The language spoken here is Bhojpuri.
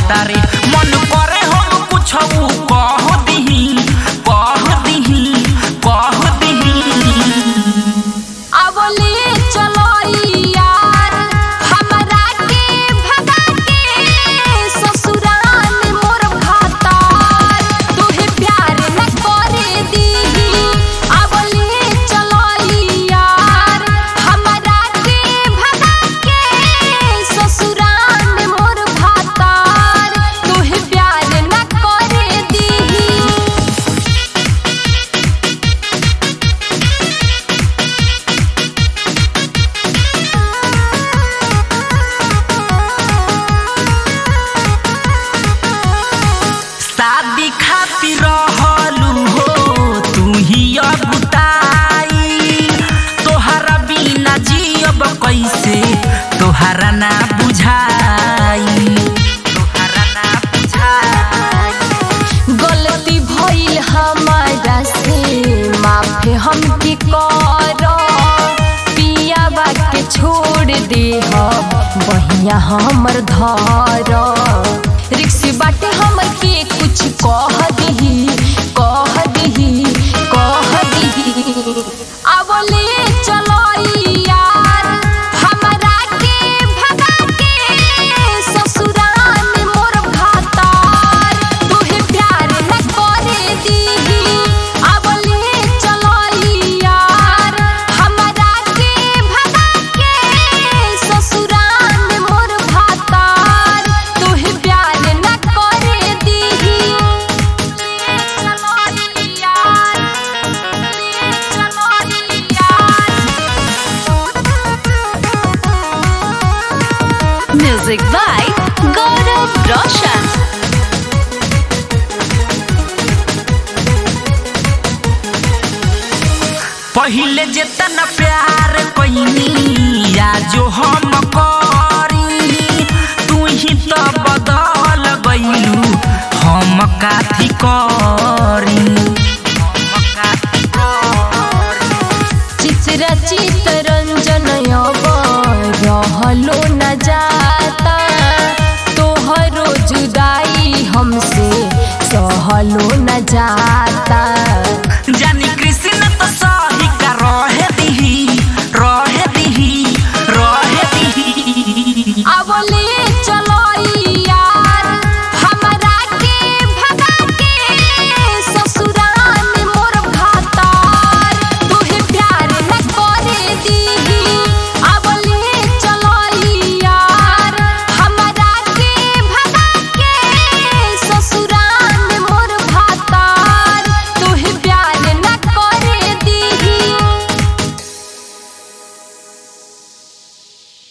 कहता रे मन करे हम कुछ कह दिही कह दिही कह दिही अबले चलो यार हमरा के भगा के ससुराल मोर भातार तुहे प्यार न करे दीही अबले चलो यार हमरा के भगा के ससुराल मोर भातार तुहे प्यार न करे दीही शादी खातिर रहलू हो तू ही अगुताई तोहरा बिना जियब कैसे तोहरा ना बुझाई तोहरा ना बुझाई गलती भइल हमारा से माफ हमके कर पियाबा के छोड़ दे बहिया हमर धर रिक्स बाटे हमर के कुछ कह दही कह दही कह दही अबले चलो यार हमरा के भगा के ससुराल मोर भातार तुहे प्यार न करे दीही अबले चलो यार हमरा के भगा के ससुराल मोर भातार तुहे प्यार न करे दीही चलो यार चलो यार Music by Gaurav Roshan. पहिले जेतना प्यार कैनी या जो हम